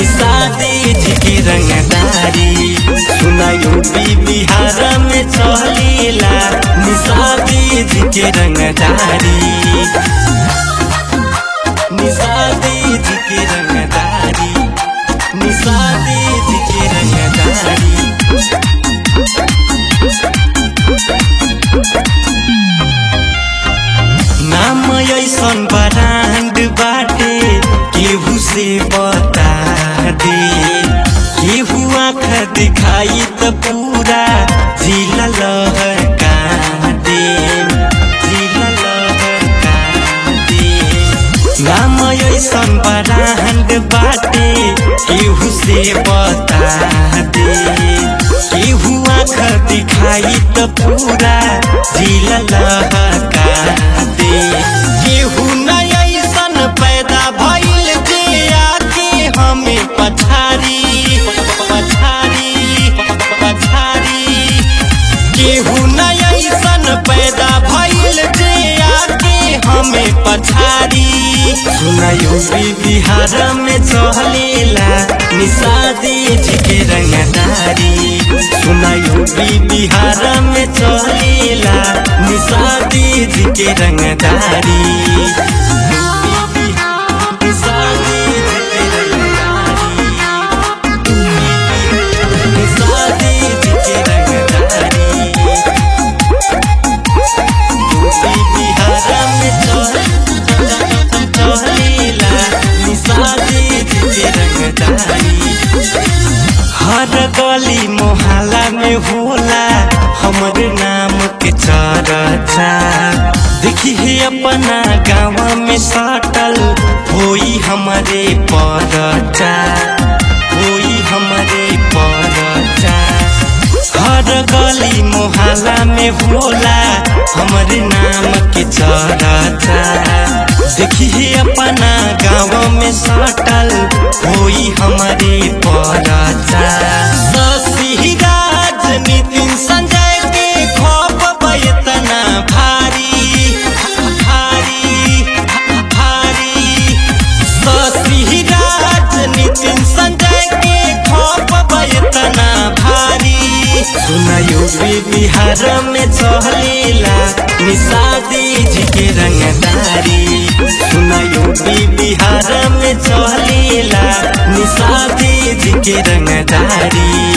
निषादी जी के रंगदारी सुना यूपी बिहार में चलेला निषादी जी के रंगदारी निषादी जी के रंगदारी निषादी जी के रंगदारी नाम ऐसन ब्रांड बाटे केहू से बता दे केहू आँख दिखाई त पूरा जिला लहका दे जिला लहका दे नाम ऐसन ब्रांड बाटे केहू से बता दे केहू आँख दिखाई त पूरा जिला लहका दे केहू नया ऐसन पैदा भइल जे आके हमें पछारी पछारी पछारी केहू नया ऐसन पैदा भइल जे आके हमें पछारी सुना यूपी बिहार में चलेला निषादी जी के रंगदारी सुना यूपी बिहार में चलेला निषादी जी के रंगदारी निषादी जी के रंगदारी निषादी जी के रंगदारी यूपी बिहार में चलेला निषादी जी के रंगदारी हर गली मोहल्ला में होला हमर नाम के चर्चा देखी है अपना गाँव में सटल होई हमारे परचा होई हमारे परचा हर गली मोहल्ला में होला हमर नाम के चर्चा देखी है अपना गाँव में सटल होई हमारे परचा शशि राज नितिन संजय के खौफ बयतना भारी भारी भारी शशि राज नितिन संजय के खौफ बयतना भारी सुना यूपी बिहार में चलेला निषादी जी के रंगदारी सुना यूपी बिहार में चलेला निषादी जी के रंगदारी